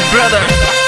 brother.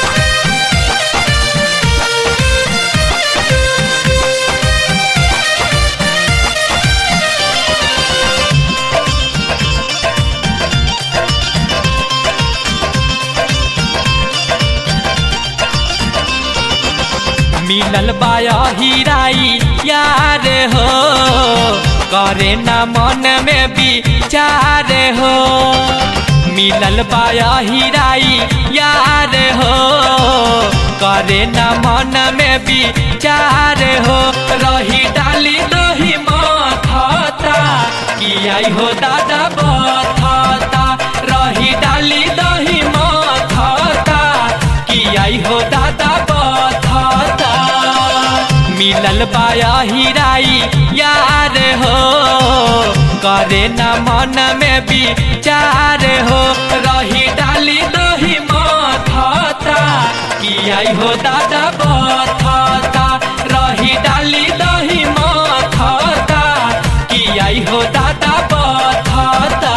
मिलल बाया हीराई यार हो करे ना मन में विचार हो मिलल बाया हीराई यार हो करे ना मन में विचार हो रही डाली दही माथा कि आई हो दादा बथाता रही डाली दही माथा कि आई हो दादा बथाता मिलल बाया हीराई यार हो करे न मन में विचार हो रही डाली दही माथा कि आई हो दादा बथाता रही डाली दही माथा कि आई हो दादा बथाता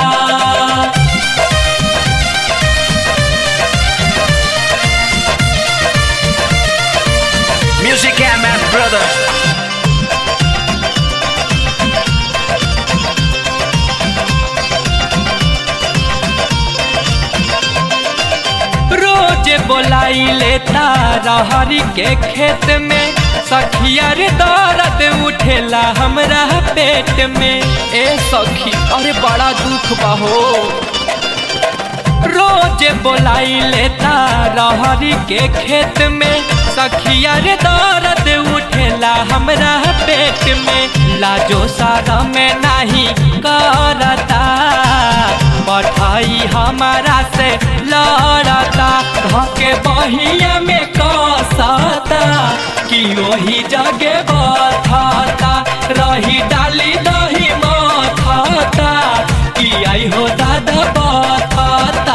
Music and man, brother. रोज बोलाई लेता रहरी के खेत में सखिया रे दर्द उठेला हमरा पेट में ए सखी अरे बड़ा दुख बहो रोज बोलाई लेता रहरी के खेत में सखिया रे दर्द उठेला हमरा पेट में लाजो सारा में नहीं करता पठाई हमारा से लड़ता धके बहिया में कसता कि वही जगे बथाता रही डाली दही माथा कि आई हो दादा बथाता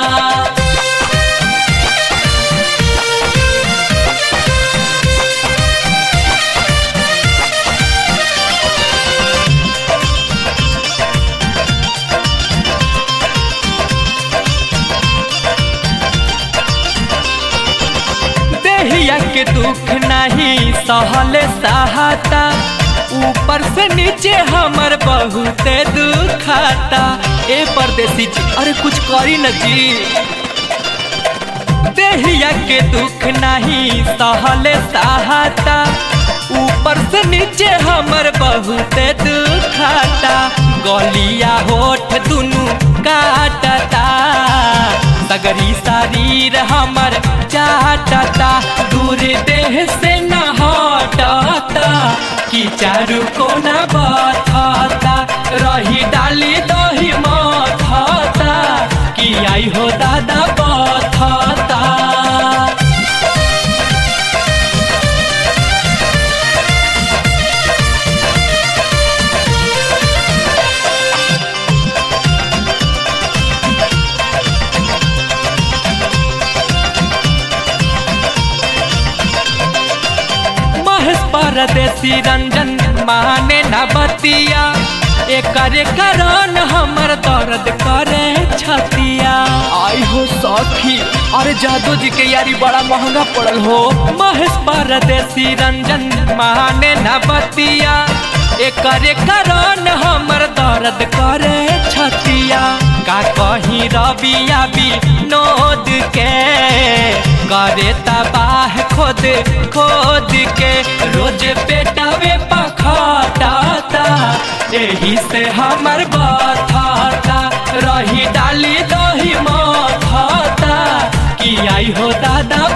देहिया के दुख नहीं सहल सहाता ऊपर से नीचे हमर बहुत दुखाता ए परदेसी जी अरे कुछ करी न जी देहिया के दुख नहीं सहल सहाता ऊपर से नीचे हमर बहुत दुखाता गलिया होठ दुनु काटता सगरी शरीर हमर चाटता दूर देह से न हटता कि चारू कोना बथता रही डाली दही माथा कि आई हो दादा बथता महेश परदेसी रंजन माने न बतिया एकरे कारण हमर दर्द करे छतिया आई हो सखी अरे जादू जी के यारी बड़ा महंगा पड़ल हो महेश परदेसी रंजन माने न बतिया एकरे कारण हमर दर्द करे छतिया का कहीं रबिया विनोद के करे तबाह खोद खोद के रोज पेटावे पखटाता एही से हमर बथाता रही डाली दही माथा कि आई हो दादा